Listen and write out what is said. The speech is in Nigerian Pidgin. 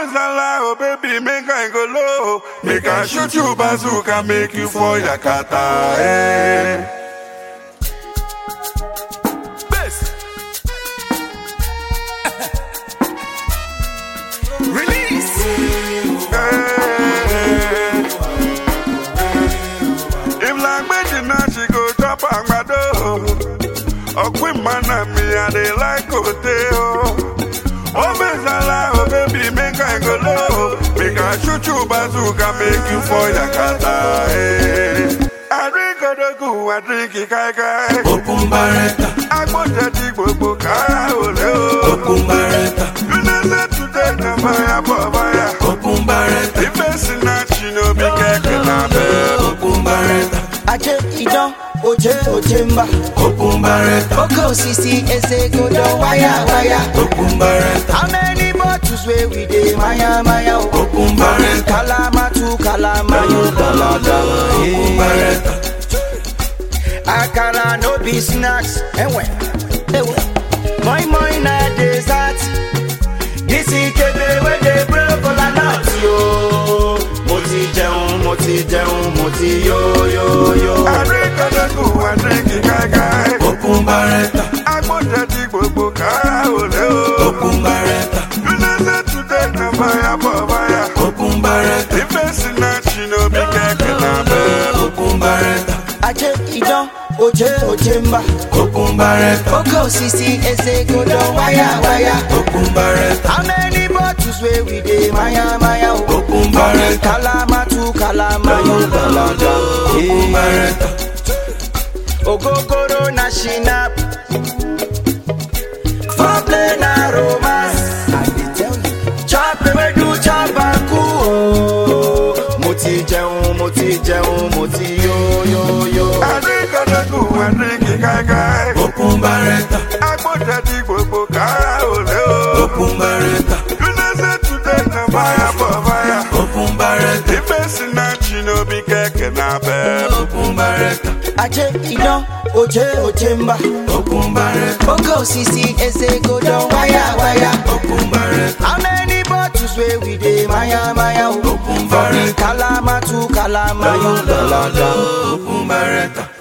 Obezala, oh baby, make I go low. Make I shoot you bazooka, make you for Yakata. Eh. Best. Release. Eh. If like Medina, she go drop agbado. Ọ̀pìn mana mi, I dey like Oteo. Obezala, oh baby, make I go low. Make I shoot you bazooka, make you for Yakata. Eh. I drink Odogu, I drink Ikaikai. Open Barretta, Agbọ́njẹ ti gbogbo kára òlé o. Open Barretta, United today na fire for fire. Open Barretta, Ife sinach no be kẹ̀kẹ́ lábẹ́. Open Barretta, Aje idan oje oje mba Open Barretta, Oke osisi eze godo waya waya Open Barretta, How many bottles wey we dey maya maya o Open Barretta, Kalama tu kalama yo dalada Open Barretta, Akara no be snacks Ewe Ewe Moi moi na dessert This ikebe wey dey blow kola nut yo Mo ti jẹun mo ti jẹun mo ti yo yo yo Adékọ̀dẹ́kù Adékì káíkáí. Open Barretta, Agbọ́njẹ ti gbogbo kára òlé o. Open Barretta, United today na fire for fire. Open Barretta, Ife sinach no be kẹ̀kẹ́ lábẹ́. Open Barretta, Aje idan oje oje mba Open Barretta, Oke osisi eze godo waya waya Open Barretta, How many bottles wey we dey maya maya o Open Barretta, Kalama tu kalama yo dalada Open Barretta, Ogogoro na shinap Foreplay na romance Chop ewedu chop aku o Mo ti jẹun mo ti jẹun mo ti yo yo yo Adékọ̀dẹ́kù Adékì káíkáí. Open Barretta, Agbọ́njẹ ti gbogbo kára òlé o. Open Barretta, United today na fire for fire. Open Barretta, Ife sinach no be kẹ̀kẹ́ lábẹ́. Open Barretta, Aje idan oje oje mba Open Barretta, Oke osisi eze godo waya waya Open Barretta, How many bottles wey we dey maya maya o Open Barretta, Kalama tu kalama yo dalada Open Barretta,